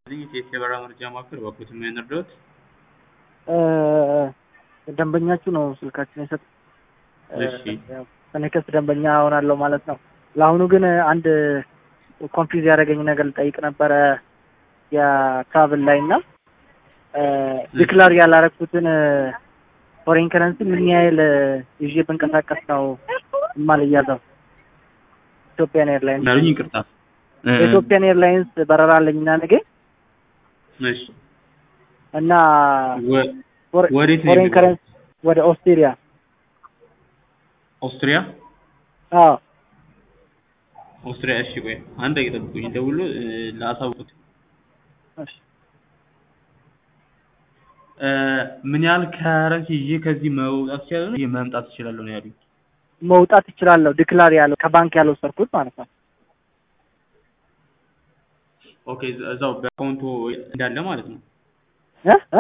የኢትዮ የበረራ መረጃ ማዕከል በኩት ምን እርዳዎት? ደንበኛችሁ ነው ስልካችን የሰጥ እሺ ከኔክስት ደንበኛ እሆናለሁ ማለት ነው። ለአሁኑ ግን አንድ ኮንፊውዝ ያደረገኝ ነገር ልጠይቅ ነበረ የትራቭል ላይ እና ዲክላር ያላረኩትን ፎሬን ከረንሲ ምን ያህል ይዤ ብንቀሳቀስ ነው የማልያዘው? ኢትዮጵያን ኤርላይንስ ናሉኝ ይቅርታ። የኢትዮጵያን ኤርላይንስ በረራ አለኝና ነገ እሺ እና ወ- ወዴት ነው ፎሬን የሚሄደው? ከረንሲ ወደ ኦስትሪያ ኦስትሪያ አዎ ኦስትሪያ። እሺ ቆይ አንድ ደቂቃ ጠብቁኝ፣ ደውሎ ላሳውቁት። እሺ እ ምን ያህል ከረንሲ ይዤ ከዚህ መውጣት ይችላለሁ ነው መምጣት እችላለሁ ነው ያሉኝ። መውጣት እችላለሁ። ዲክላር ያለው ከባንክ ያልወሰድኩት ማለት ነው። ኦኬ እዛ- እዛው በአካውንቶ እንዳለ ማለት ነው። እ እ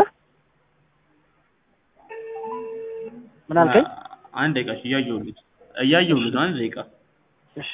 ምን አልከኝ? አንድ ደቂቃ እሺ፣ እያየሁልህ እያየሁልህ ነው። አንድ ደቂቃ እሺ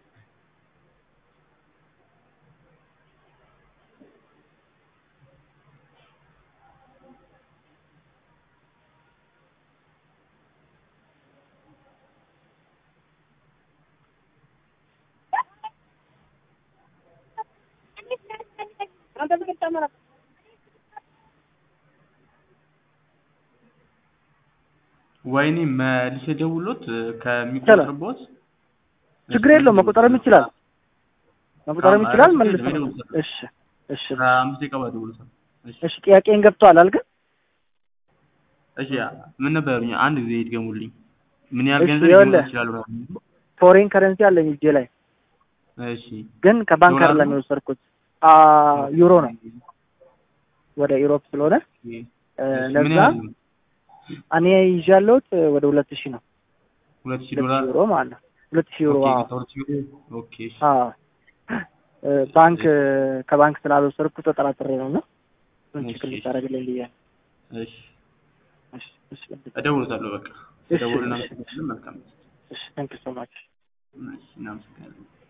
ወይኔ መልሼ ደውሎት ከሚቆጥርቦት ችግር የለውም። መቆጠርም ይችላል መቆጠርም ይችላል። መልስ እሺ እሺ ከአምስት ደቂቃ በኋላ ደውሎታል። እሺ እሺ ጥያቄን ገብቷል አልገን እሺ ምን ነበር ያሉኝ? አንድ ጊዜ ይድገሙልኝ። ምን ያህል እሺ፣ ገንዘብ ይኸውልህ። ሊሆን ይችላሉ? ፎሬን ከረንሲ አለኝ እጄ ላይ እሺ ግን ከባንክ ዶላር አይደለም ነው? የወሰድኩት አ ዩሮ ነው ወደ ኢሮፕ ስለሆነ እ፣ እሺ፣ ምን ለዛ ያህል ነው? እኔ ይዤ ያለሁት ወደ ሁለት ሺህ ነው ሁለት ሺህ ሁለት ዶላር ሺህ ዩሮ ማለት ነው ሁለት ሺህ ዩሮ ኦኬ፣ አዎ ከሁለት ሺህ ዩሮ ኦኬ። እሺ አዎ እ፣ ባንክ ከባንክ ስላልወሰድኩት ተጠራጥሬ ነው እና እሱን እሺ፣ ችግር እሺ። ልታደርግልኝ ብዬ ነው። እሺ እሺ እሺ እደውልለታለሁ። በቃ እሺ፣ ደውልና እሺ። መልካም እሺ ታንክ ዩ ሶ ማች እሺ እናመሰግናለን።